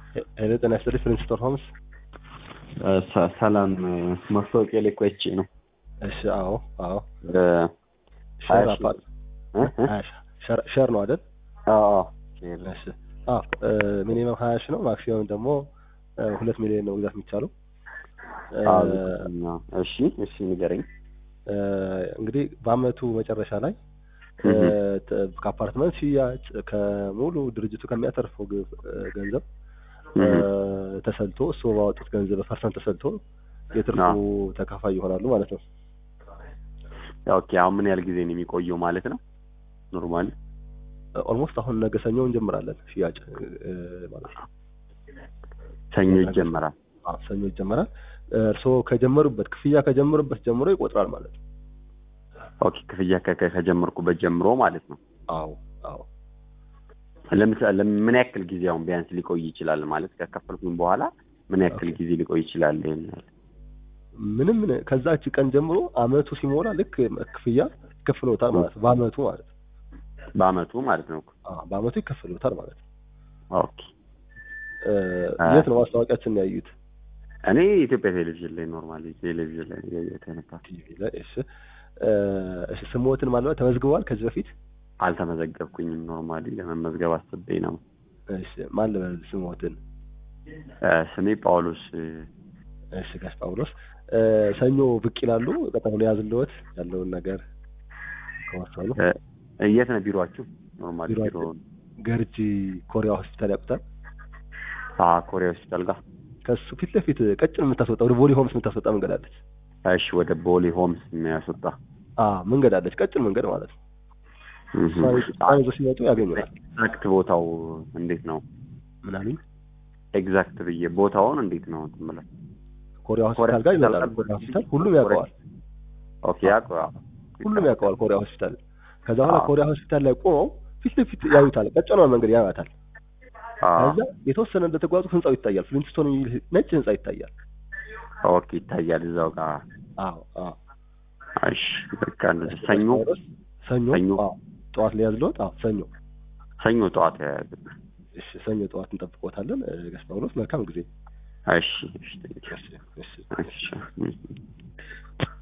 ሄሎ ጤና ይስጥልኝ ፕሪንስቶን ሆምስ ሰ- ሰላም ማስታወቂያ ላይ እኮ አይቼ ነው። እሺ አዎ አዎ እ፣ ሸር ሀያ ሺህ አፓርት እ? እ? ሀያ ሺህ ሸር- ሸር ነው አይደል አዎ አዎ። እሺ አዎ ሚኒመም ሀያ ሺህ ነው ማክሲመም ደግሞ እ፣ ሁለት ሚሊዮን ነው መግዛት የሚቻለው እ፣ አዎ፣ ዝቅተኛ። እሺ እሺ ንገረኝ። እ፣ እንግዲህ በአመቱ መጨረሻ ላይ እ፣ እህ። ተ- ከአፓርትመንት ሽያጭ ከሙሉ ድርጅቱ ከሚያተርፈው ግ- እ፣ ገንዘብ እ፣ እህ። ተሰልቶ እሱ ባወጡት ገንዘብ ፐርሰንት ተሰልቶ የትርፉ አዎ። ተካፋይ ይሆናሉ ማለት ነው። ኦኬ አሁን ምን ያህል ጊዜ ነው የሚቆየው ማለት ነው? ኖርማሊ ኦልሞስት አሁን ነገ ሰኞ እንጀምራለን ሽያጭ እ፣ ማለት ነው። ሰኞ ይጀመራል። አዎ ሰኞ ይጀመራል። እርስዎ ከጀመሩበት ክፍያ ከጀመሩበት ጀምሮ ይቆጥራል ማለት ነው። ኦኬ ክፍያ ከ- ከ- ከጀመርኩበት ጀምሮ ማለት ነው። አዎ አዎ ለምሳሌ ለምን- ምን ያክል ጊዜ አሁን ቢያንስ ሊቆይ ይችላል ማለት ከከፈልኩኝ በኋላ ምን ያክል ኦኬ። ጊዜ ሊቆይ ይችላል? ይሄን ያህል? ምንም ከዛች ቀን ጀምሮ አመቱ ሲሞላ ልክ ክፍያ ይከፍሎታል ማለት ነው። በአመቱ ማለት ነው። በአመቱ ማለት ነው። አዎ በአመቱ ይከፍሎታል ማለት ነው። ኦኬ እ፣ አ- የት ነው ማስታወቂያችን ያዩት? እኔ ኢትዮጵያ ቴሌቪዥን ላይ ኖርማሊ ቴሌቪዥን ላይ ነው ያየሁት የነበር። ቲቪ ላይ። እሺ እ፣ እሺ ስሞትን ማለት ተመዝግበዋል ከዚህ በፊት? አልተመዘገብኩኝም። ኖርማሊ ለመመዝገብ አስቤ ነው። እሺ ማን ልበል ስሞትን? እ፣ ስሜ ጳውሎስ እ፣ እሺ ጋሽ ጳውሎስ እ፣ ሰኞ ብቅ ይላሉ። ቀጠሮ ሊያዝልዎት ያለውን ነገር ከወሰኑ እ፣ የት ነው ቢሮአችሁ? ኖርማሊ ቢሮ ቢሮአችን ገርጂ ኮሪያ ሆስፒታል ያውቁታል? አ ኮሪያ ሆስፒታል ጋር። ከሱ ፊት ለፊት ቀጭን የምታስወጣ ወደ ቦሌ ሆምስ የምታስወጣ መንገድ አለች። እሺ ወደ ቦሌ ሆምስ የሚያስወጣ አ መንገድ አለች፣ ቀጭን መንገድ ማለት ነው። እሷን እሷን ይዘው ሲመጡ ያገኙናል። ኤግዛክት ቦታው እንዴት ነው? ምን አሉኝ? ኤግዛክት ብዬ ቦታውን እንዴት ነው ትምለ? ኮሪያ ሆስፒታል ጋር ይመጣሉ። ኮሪያ ሆስፒታል ሁሉም ያውቀዋል፣ ኦኬ ያውቀው ሁሉም ያውቀዋል ኮሪያ ሆስፒታል። ከዛ በኋላ አዎ። ኮሪያ ሆስፒታል ላይ ቆመው ፊት ለፊት ያዩታል፣ ቀጭኗን መንገድ ያዩታል። ከዛ የተወሰነ እንደተጓዙ ህንጻው ይታያል። ፍሊንትስቶን የሚል ነጭ ህንጻ ይታያል። ኦኬ ይታያል እዛው ጋር። አዎ አዎ። እሺ በቃ እንደዚህ ሰኞ ሰኞ ሰኞ። አዎ፣ ጠዋት ላይ ያዝልዎት። አዎ ሰኞ። ሰኞ ጠዋት ያያዝ። እሺ ሰኞ ጠዋት እንጠብቆታለን። እ፣ ጋሽ ጳውሎስ መልካም ጊዜ። እሺ እሺ እሺ እሺ እሺ